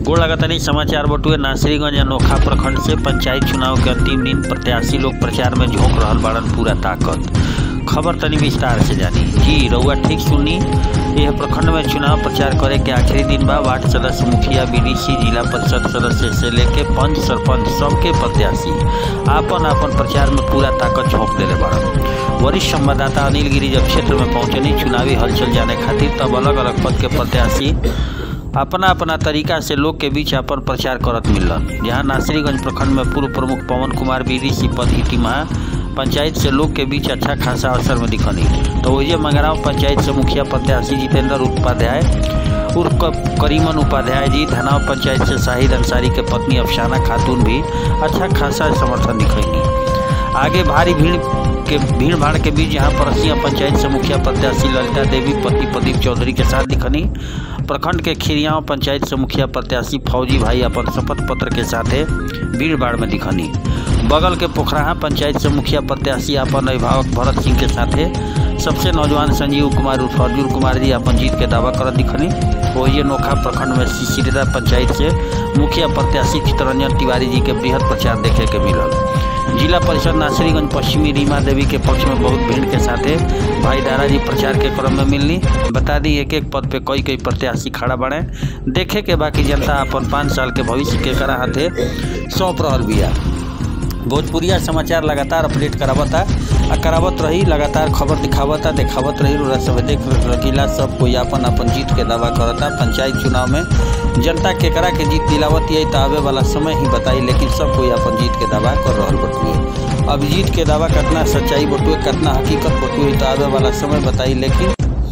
गोड़ लगातानी समाचार बटुए नासरीगंज अनोखा प्रखंड से पंचायत चुनाव के अंतिम दिन प्रत्याशी लोग प्रचार में झोंक रहल बाड़न पूरा ताकत खबर तनी विस्तार से जानी जी रउआ ठीक सुनी यह प्रखंड में चुनाव प्रचार करे के आखिरी दिन बा वार्ड सदस्य मुखिया बीडीसी जिला परिषद सदस्य से लेके पंच सरपंच सबके प्रत्याशी आपन आपन प्रचार में पूरा ताकत झोंक देले बाड़न वरिष्ठ संवाददाता अनिल गिरी जब क्षेत्र में पहुंचनी चुनावी हलचल जाने खातिर तब अलग अलग पद के प्रत्याशी अपना अपना तरीका से लोग के बीच अपन प्रचार करत मिलन जहां नासरीगंज प्रखंड में पूर्व प्रमुख पवन कुमार बीडीसी पद की टीमा पंचायत से लोग के बीच अच्छा खासा अवसर में दिखनी तो वही मंगराव पंचायत से मुखिया प्रत्याशी जितेंद्र उपाध्याय उर्फ करीमन उपाध्याय जी धनाव पंचायत से शाहिद अंसारी के पत्नी अफसाना खातून भी अच्छा खासा समर्थन दिखैनी आगे भारी भीड़ के भीड़ भाड़ के बीच यहाँ परसिया पंचायत से मुखिया प्रत्याशी ललिता देवी पति प्रदीप चौधरी के साथ दिखनी प्रखंड के खिरियाव पंचायत से मुखिया प्रत्याशी फौजी भाई अपन शपथ पत्र के साथे भीड़ भाड़ में दिखनी बगल के पोखराहा पंचायत से मुखिया प्रत्याशी अपन अभिभावक भरत सिंह के साथे सबसे नौजवान संजीव कुमार उर्फ अर्जुन कुमार जी अपन जीत के दावा करत दिखनी वही नोखा प्रखंड में सिसिरेदा पंचायत से मुखिया प्रत्याशी चितरंजन तिवारी जी के बृहद प्रचार देखे के मिलल जिला परिषद नासरीगंज पश्चिमी रीमा देवी के पक्ष में बहुत भीड़ के साथे भाई दारा जी प्रचार के क्रम में मिलनी बता दी एक एक पद पे कई कई प्रत्याशी खड़ा बने देखे के बाकी जनता अपन पाँच साल के भविष्य के करा हाथे सौंप रहल बिया भोजपुरिया समाचार लगातार अपडेट करावता आ करावत रही लगातार खबर दिखावता देखावत रही रोरा सब देख रखीला सब कोई अपन अपन जीत के दावा करता पंचायत चुनाव में जनता केकरा के जीत दिलावत है तो आवे वाला समय ही बताई लेकिन सब कोई अपन जीत के दावा कर रहा बटुए अब जीत के दावा कितना सच्चाई बटुए कितना हकीकत बटुए तो आवे वाला समय बताई लेकिन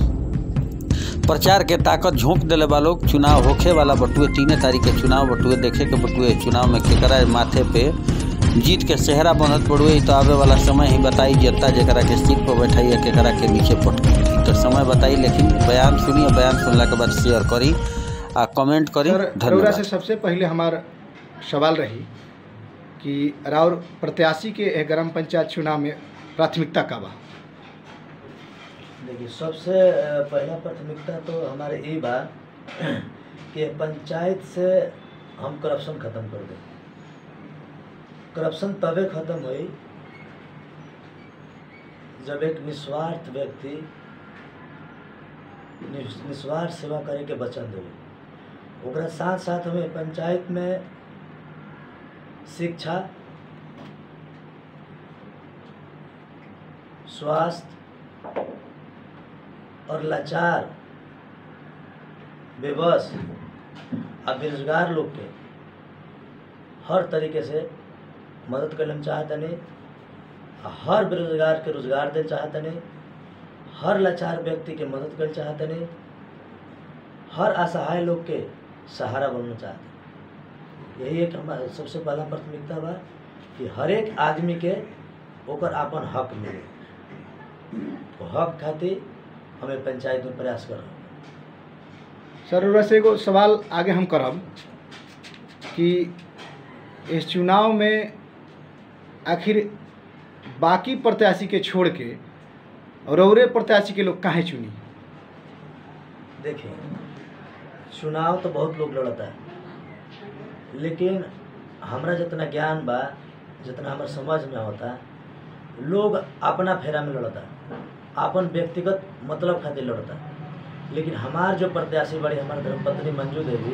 प्रचार के ताकत झोंक दिले वाला लोग चुनाव होखे वाला बटुए तीन तारीख के चुनाव बटुए देखे के बटुए चुनाव में केकरा माथे पे जीत के सेहरा बनत पड़ुए तो आवे वाला समय ही बताई जनता जरा के सीट पर बैठाई है केकरा के नीचे पटकी तो समय बताई लेकिन बयान सुनिए बयान सुनला के बाद शेयर करी आ कमेंट करी सर रउरा धन्यवाद से सबसे पहले हमार सवाल रही कि राउर प्रत्याशी के एह ग्राम पंचायत चुनाव में प्राथमिकता का बा देखिए सबसे अ, पहला प्राथमिकता तो हमारे ये बा कि पंचायत से हम करप्शन खत्म कर दें करप्शन तबे खत्म हुई जब एक निस्वार्थ व्यक्ति निस- निस्वार्थ सेवा करे के वचन देवे ओकरा साथ साथ हमें पंचायत में शिक्षा स्वास्थ्य और लाचार बेबस और बेरोजगार लोग के हर तरीके से मदद कर हम चाहतनी आ हर बेरोजगार के रोजगार दे चाहतनी हर लाचार व्यक्ति के मदद कर चाहतनी हर असहाय लोग के सहारा बनना चाहते यही एक हमारा सबसे पहला प्राथमिकता बा कि हर एक आदमी के ओकर अपन हक मिले तो हक खातिर हमें पंचायत में प्रयास कर सर रउरा से एगो सवाल आगे हम करब कि इस चुनाव में आखिर बाकी प्रत्याशी के छोड़ के रौरे प्रत्याशी के लोग काहे चुनी देखिए चुनाव तो बहुत लोग लड़ता है लेकिन हमरा जितना ज्ञान बा जितना हमारे समझ में होता लोग अपना फेरा में लड़ता अपन व्यक्तिगत मतलब खातिर लड़ता लेकिन हमार जो प्रत्याशी बड़ी हमारे धर्मपत्नी मंजू देवी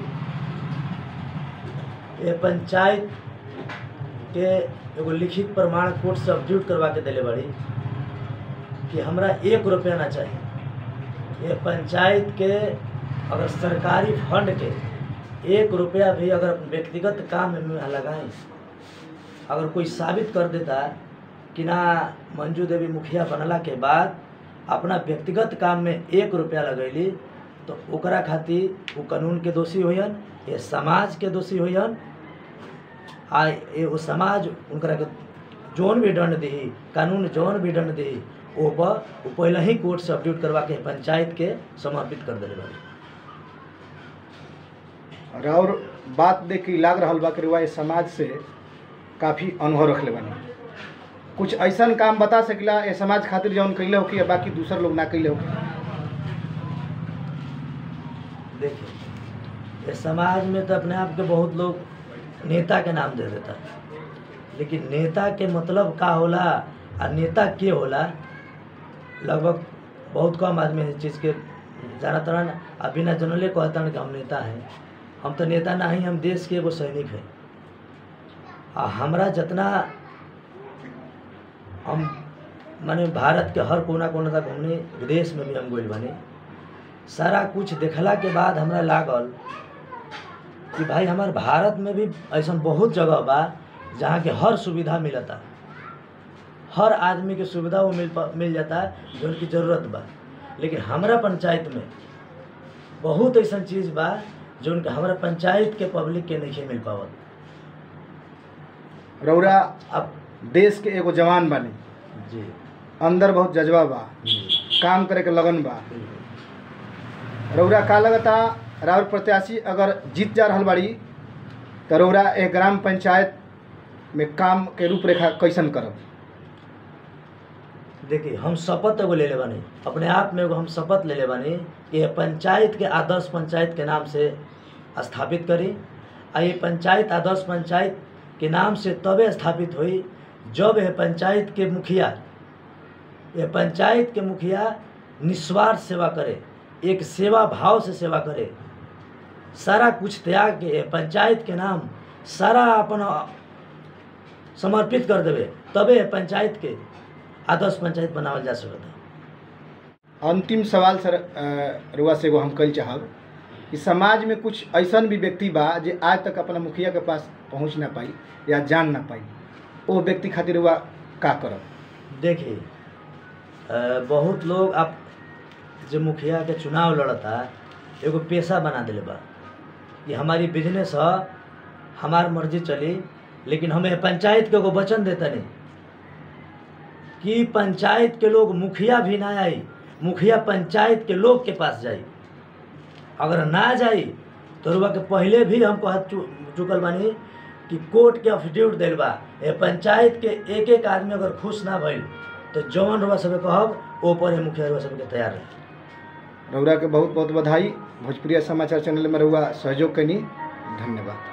ये पंचायत के एगो लिखित प्रमाण कोर्ट से अपडेट करवा के दिले बड़ी कि हमरा एक रुपया ना चाहिए ये पंचायत के अगर सरकारी फंड के एक रुपया भी अगर व्यक्तिगत काम में लगाएं अगर कोई साबित कर देता कि ना मंजू देवी मुखिया बनला के बाद अपना व्यक्तिगत काम में एक रुपया लगैली तो ओकरा खातिर वो कानून के दोषी होयन ये समाज के दोषी होयन आ ये वो समाज उनकरा के जौन भी दंड दी कानून जौन भी दंड दी ओ पर वो पहले ही कोर्ट से अपडेट करवा के पंचायत के समर्पित कर दिले बाड़ी और बात देख के लाग रहा बा कि रउआ इस समाज से काफ़ी अनुभव रखले बानी कुछ ऐसा काम बता सकिला ये समाज खातिर जौन कैले हो कि बाकी दूसर लोग ना कैले हो देखिए ये समाज में तो अपने आप के बहुत लोग नेता के नाम दे देता लेकिन नेता के मतलब का होला आ नेता के होला लगभग बहुत कम आदमी इस चीज़ के जाना तरन आ बिना जनले कहता कि हम नेता हैं हम तो नेता ना ही हम देश के एगो सैनिक हैं आ हमरा जितना हम माने भारत के हर कोना कोना तक घूमने विदेश में भी हम गइल बानी सारा कुछ देखला के बाद हमरा लागल कि भाई हमार भारत में भी ऐसा बहुत जगह बा जहाँ के हर सुविधा मिलता हर आदमी के सुविधा वो मिल पा- मिल जाता है जो उनकी ज़रूरत बा लेकिन हमरा पंचायत में बहुत ऐसा चीज़ बा जो उनके हमरा पंचायत के पब्लिक के नहीं मिल पावत रौरा अब देश के एगो जवान बानी जी अंदर बहुत जज्बा बा जी काम करे के लगन बा बिल्कुल। रौरा का लगता राउर प्रत्याशी अगर जीत जा रहल बाड़ी तो रौरा एक ग्राम पंचायत में काम के रूपरेखा कैसन करब देखिए हम शपथ एगो ले ले बानी अपने आप में एगो हम शपथ ले ले बानी कि ये पंचायत के आदर्श पंचायत के नाम से स्थापित करी आ ये पंचायत आदर्श पंचायत के नाम से तबे स्थापित हुई जब यह पंचायत के मुखिया ये पंचायत के मुखिया निस्वार्थ सेवा करे एक सेवा भाव से सेवा करे सारा कुछ त्याग के ये पंचायत के नाम सारा अपन समर्पित कर देवे तबे ये पंचायत के आदर्श पंचायत बनावल जा सकता अंतिम सवाल सर अ, रुआ से एगो हम कल चाहब कि समाज में कुछ ऐसन भी व्यक्ति बा जे आज तक अपना मुखिया के पास पहुंच ना पाई या जान ना पाई वो व्यक्ति खातिर रुआ का करब देखिए अ, बहुत लोग अब जो मुखिया के चुनाव लड़ता एगो पेशा बना दिले बा कि हमारी बिजनेस ह हमार मर्जी चली लेकिन हमें पंचायत के एगो वचन देता नहीं कि पंचायत के लोग मुखिया भी ना आई मुखिया पंचायत के लोग के पास जाई अगर ना जाई तो रुआ के पहले भी हम कह चु, चुकल बानी कि कोर्ट के अफिडेविट दिल बा ए पंचायत के एक एक आदमी अगर खुश ना भइल तो जौन रुआ सब कहब ओ पर ही मुखिया रुआ सबके तैयार रहे रौरा के बहुत बहुत बधाई भोजपुरिया समाचार चैनल में रहुआ सहयोग कनी धन्यवाद